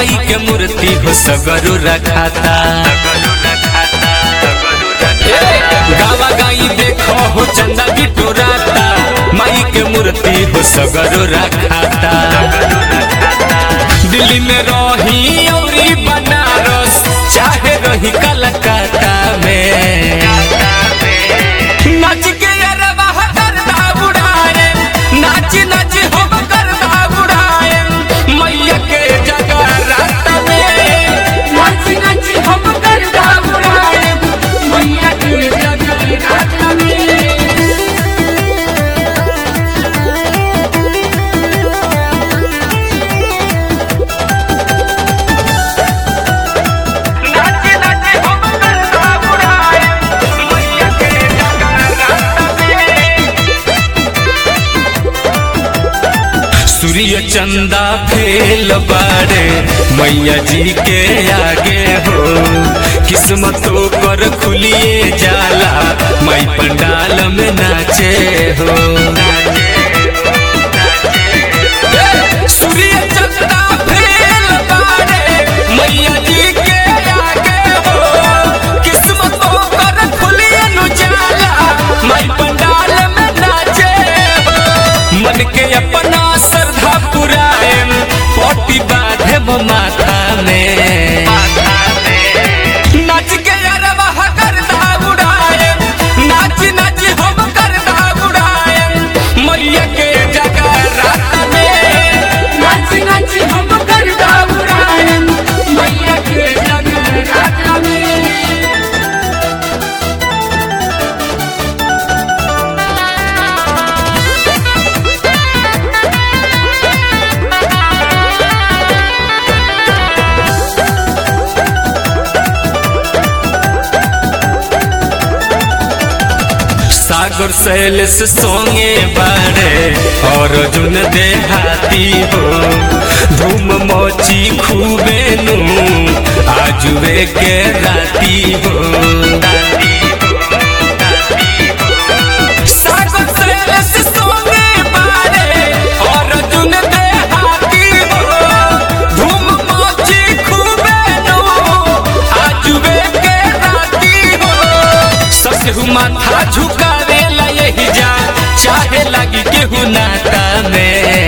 माई के मूर्ति हो सगरो रखाता गावा गाई देखो हो चंदा बिटोराता माई के मूर्ति हो सगरो रखाता दिल्ली में रही औरी बनारस चाहे रही कलकत्ता में नाच के अरबा करदा उड़ाए नाच नाच हम करदा उड़ाए मैया के जगह रात में नाच नाच हम करदा उड़ाए मैया के जगराता में नाच नाच हम करदा उड़ाए मैया के जगह रात में सूर्य चंदा फेल बारे मैया जी के आगे हो किस्मतों पर खुलिए जाला माई पंडाल में नाचे हो सूर्य चंदा फेल बारे मैया जी के आगे हो किस्मतों पर खुलिए नु जाला माई पंडाल में नाचे हो मन के अपना श्रद्धा पुराए पोटी बांधे माथा में नाच के अरबा करदा उड़ाए नाच नाच हम करदा उड़ाए मैया के जगह रात में नाच नाच हम करदा उड़ाए मैया के जगराता में सागर शैलेश सोंगे बारे और जुन देहाती हो धूम मोची खूबे नु आजुए के राती हो सागर शैलेश सोंगे बारे और जुन देहाती हो धूम मोची खूबे नु आजुए के राती हो ससहु माथा झुकावे ला यही जा चाहे लगी केहू नाता में